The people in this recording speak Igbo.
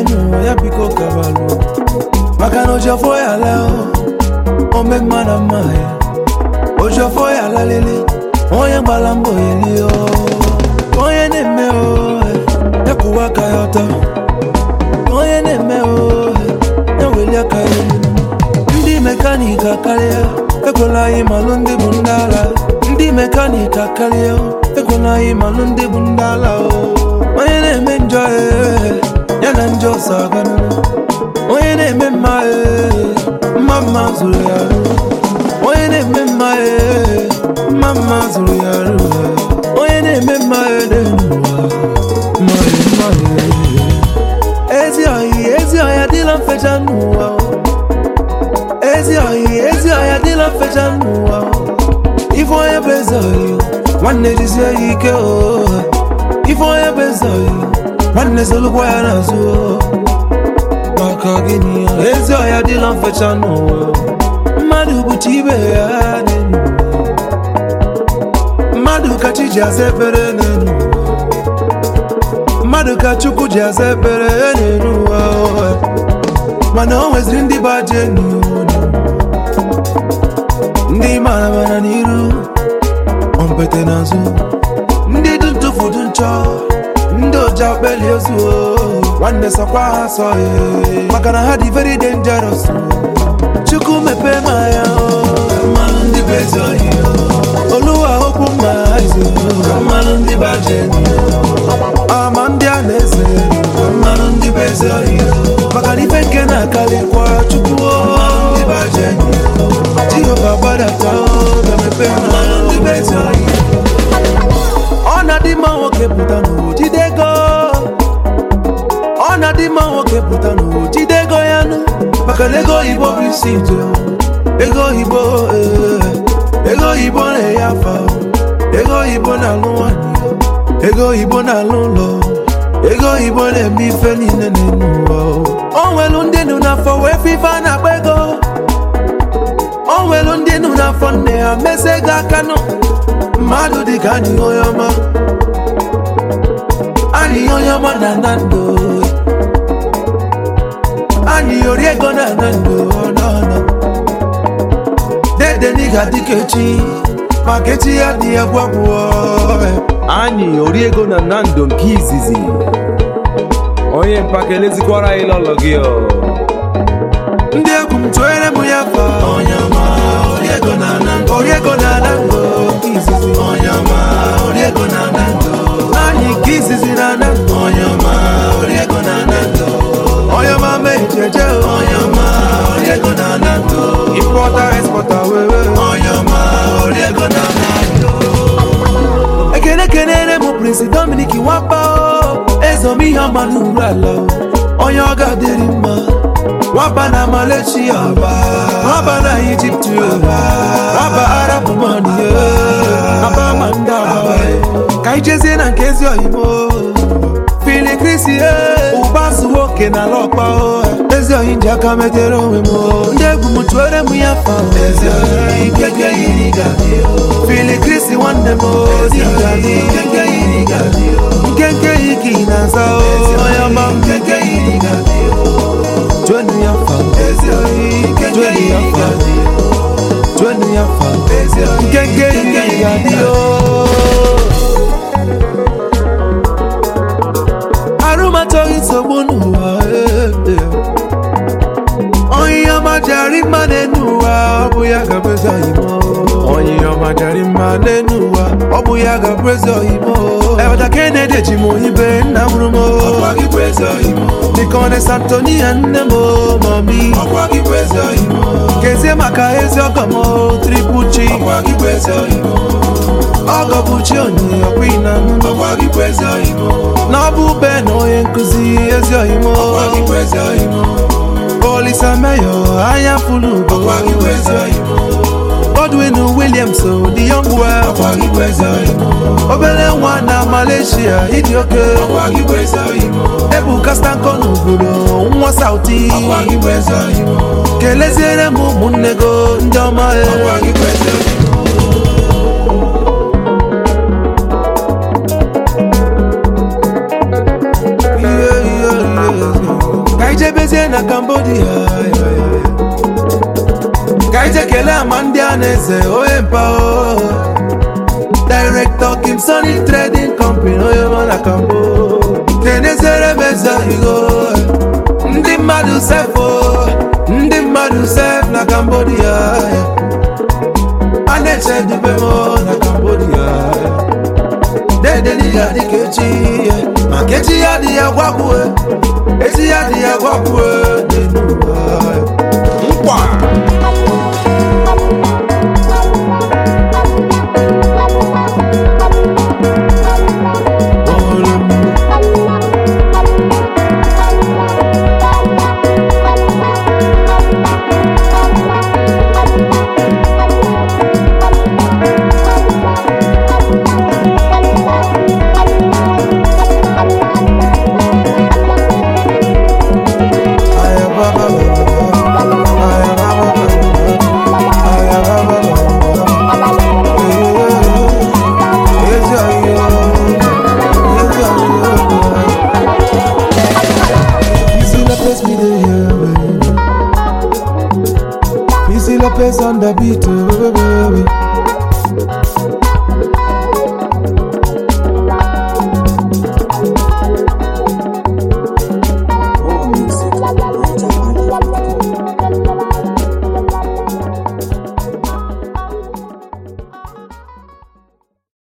n'ụwa ya biko kabalụ maka na ojofo ya la ome mma na mma ya ojofo ya lalele onye gbara mbọ eli o onye na-eme o ya kwụwa aka ya ọtọ onye na-eme o ya weli aka ya elu ndị mekaniki akarịa ekwela anyị malụ ndị bụ ndị ala ndị mekaniki akarịa ekwela anyị malụ ndị bụ ndị ala o onye na-eme njọ ee, ya na njọ so aganụ onye na-eme mma ee, mma mma zụrụ ya arụ onye na-eme mma ee, mma mma zụrụ ya arụ onye na-eme mma ee, n'elu ụwa mma ee, mma ee. ezi oyi ezi ọhịa dịla mfecha n'ụwa o. ezi oyi ezi ọhịa dịla mfecha n'ụwa o. ife onye bụ eze oyi nwanne jisie ya ike o ife onye bụ eze oyi nwanne solukwa ya n'azụ o. maka gịnị ya? ezi ọhịa dịla mfecha n'ụwa mmadụ bụcha ibe ya n'elu ụwa. mmadụ ka chi ji asa ekpere n'elu ụwa. mmadụ ka chukwu ji asa ekpere n'elu ụwa o. mana o nweziri ndị bụ ajọ enyi o. ndị mara mara n'iru ompete n'azụ ndị dị ntụfu dị nchọ ndị oji akpeli ozu o. nwanne sọkwa ha sọ ee. maka na ha dị very dangerous o. chukwu mepee ma ya o. mmanụ ndị bụ ezi ohi o. oluwa okwu mma izu mmanụ ndị bụ ajọ enyi o. ama ndị a na-eze mmanụ ndị bụ ezi ohi o. maka na ife nke na-akarịkwa chukwu o. ndị bụ ajọ enyi o. jehova gbadata o. ga-emepe mmanụ ndị bụ ezi ohi ọ na-adị mma nwoke pụta n'ụwa jide ego ọ na-adị mma nwoke pụta n'ụwa jide ego ya nụ maka na ego oyibo bụ isi ije ego oyibo ee, ego oyibo na-enye afa ego oyibo na-alụ nwanyị ego oyibo na-alụ ụlọ ego oyibo na-eme ife niile n'elu ụwa o nwelu ndị nụ n'afọ wee fe ife a na-akpa ego o nwelu ndị nụ n'afọ nne ha mesi ego aka nụ mmadụ dị ka anyị onye ọma anyị onye ọma na na ndụ anyị ori ego na na ndụ ọnọnọ dede n'iga dịka echi maka echi ya dị egwu abụọ anyị oriego na nando nke izizi onye mpaka elezikwara anyị lọlọ gị ọ ndị egwu m tụere m ya fa onye ọma ori ego na na ndụ ori ego na na ndụ nke izizi onye ọma ori ego na na ndụ anyị nke izizi na na ndụ onye ọma ori ego na na ndụ onye ọma mee jeje onye ọma ori ego na na ndụ importa exporta wewe onye ọma ori ego na na ndụ ekene kenere m prinsi dominik nwapa o ezom ihe ọma n'uru ala o onye ọ ga-adịrị mma nwaba na malaysia nwaba na ijipt nwaba arab mani aba ma ndị aba ka ijezie na nke ezi oyimo fili krisi ụba zuo oke na ala ọkpa o. ezi oyi ji aka metere onwe m o. ndị egwu m tụere m ya fa fili krisi nwanne m o, dị ga-adị. nkenke yi ka ị na-aza o onye ọma m Twenty ya fa Twenty ya fa Twenty ya fa Nkenke yi ka dị o arụmatọghị nsogbu n'ụwa eh, eh. onye ọma jari mma n'enu ụwa ọ bụ ya ga-abụ eze oyimo onye ọma jari mma n'enu ụwa ọ bụ ya ga-abụ eze oyimo ebata kenedi eji m oyibe nna mụrụ m dịka ọ na santonia nne m mami kezie maka ezi ọgọ m tripuchi ọgọ bụ chi onye ọkwa na na ọ bụ ube na onye nkụzi ezi oyimo olisa meyo anya fulu ugo Godwin Williams the young well obere nwa na Malaysia ịdị oke ebuka stanko n'obodo nwa sauti keleziere m ụmụnne go ndị ọma e Yeah, yeah, yeah. ọhaneze onye mpa o director kim sony trading company onye nọ na kambo kenezere m eze oyigo ndị mmadụ sefo ndị mmadụ sef na cambodia a na-eche dube m na cambodia dedeli ya dịka echi maka echi ya dị ya gwakwue echi ya dị ya gwakwue